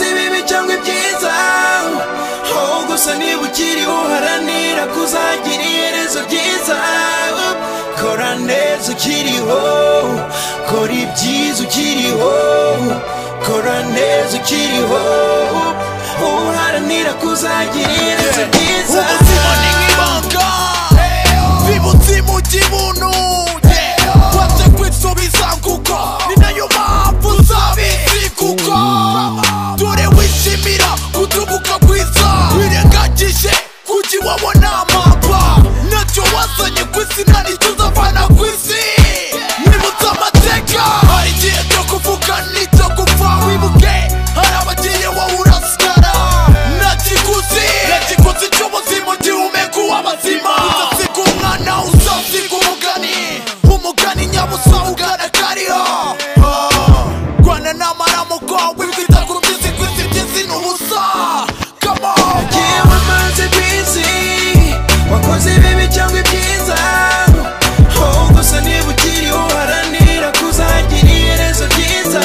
bimwe byiza aho gusa niba ukiriho uharanira kuzagira iherezo ryiza kora neza ukiriho kora ibyiza ukiriho kora neza ukiriho uharanira kuzagira iherezo ryiza ubuzima ni nk'ibanga bibutse imujyi ibuntu waje kwisubiza nguko ni nayo mpamvu uzabizi kuko dore wishimira kutubuka kwiza wirengagije kuki wabona amapfa nacyo wazanye ku isi nta nicyo uzavana ku isi nibutse amateka hari igihe cyo kuvuga n'icyo gupfa wibuke hari abagiye wowe urasigara nakiguzi nakiguzi cy'ubuzima gihumeka uw'abazima uzasiga umwana uzasiga umugani umugani nyabusa ugana kariho Ah, rwana n'amaramuko wibwita ku rubyizi kwisi byizi ni ubusa kamo yewe amaze ku isi wakoze ibibi cyangwa ibyiza aho gusa niba ukiriho uharanira kuzagira iherezo ryiza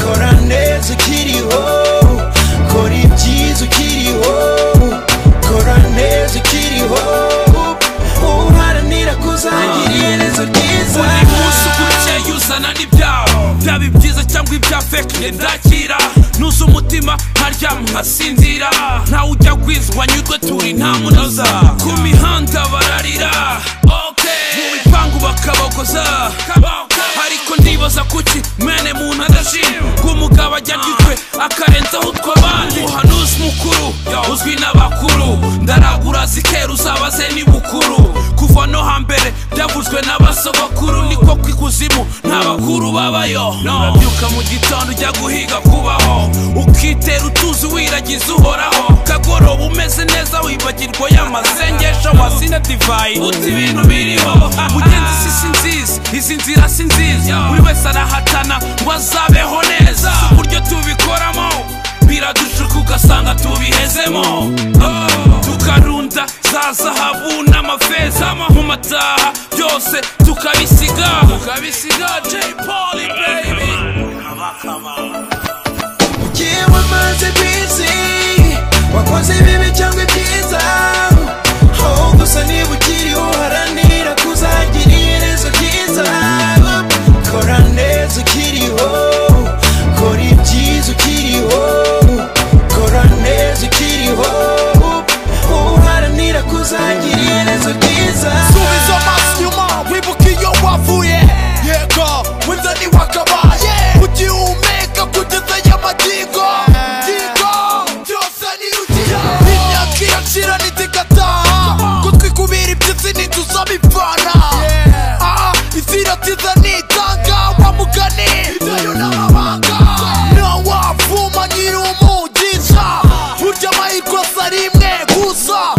kora neza ukiriho kora ibyiza ukiriho kora neza ukiriho uharanira kuzagira iherezo ryiza Buri munsi uko ukeye uzana n'ibyaho Byaba ibyiza cyangwa ibya fake nge ndakira Nuze umutima nkaryama nkasinzira Ntawe ujya kwiza wanyurwe turi nta munoza Ku mihanda bararira okay. Mu bipangu bakabokoza Ariko ndibaza kuki mwene muntu adashima Ngo umugabo ajya agitwe akarenzaho utwo abandi Umuhanuzi mukuru uzwi n'abakuru Ndaragura zikera uzabaze ni bukuru Kuva no hambere byavuzwe n'abasogokuru Niko kw'ikuzimu nta bakuru babayo Urabyuka mu gitondo ujya guhiga kubaho Ukitera utuzi wiragiza uhoraho Kagoroba umeze neza wibagirwa y'amasengesho Wasina divayi uti ibintu biriho Mugenzi si si nziza izi nzira si nziza Buri wese arahatana ngo azabeho neza Si uburyo tubikoramo biradushuka ugasanga tubihezemo Oh, tukarunda za zahabu n'amafeza mu mataha byose tukabisiga tukabisiga J Paul baby yewe amaze ku isi wakoze ibibi cyangwa ibyiza aho gusa niba ukiriho uharanira kuzagira iherezo ryiza kora neza ukiriho kora ibyiza ukiriho kora neza ukiriho uharanira kuzagira iherezo ryiza subiza amaso inyuma wibuke iyo wavuye yego winzani wakabaye ugihumeka kugeza y'amagingo ngingo byose ni ugira imyaka iracira n'itigataha kutwikubira ibyizi ntituzabivana Ah, isi iratiza nitanga wa mugani idayo n'amabanga ntawavuma nyiri umugisha burya amahirwe asa rimwe gusa